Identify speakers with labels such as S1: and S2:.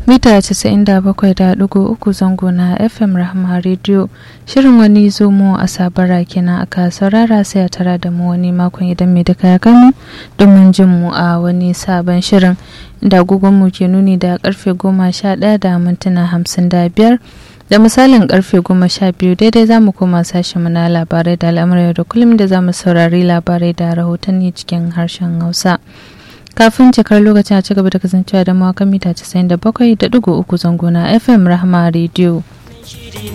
S1: mita 97.3 zango na fm rahama radio shirin wani zomo a sabara kenan aka saurara sai a tara da mu wani makon idan mai duka ya kanu domin jin mu a wani sabon shirin da mu ke nuni da karfe goma sha ɗaya da mintuna hamsin da biyar da misalin karfe goma sha biyu daidai za mu koma sashen mu na labarai da al'amuran da kullum da za mu saurari labarai da rahotanni cikin harshen hausa kafin cikar lokacin a cigaba da kasancewa da mawakan mita 97.3 zango na fm rahama radio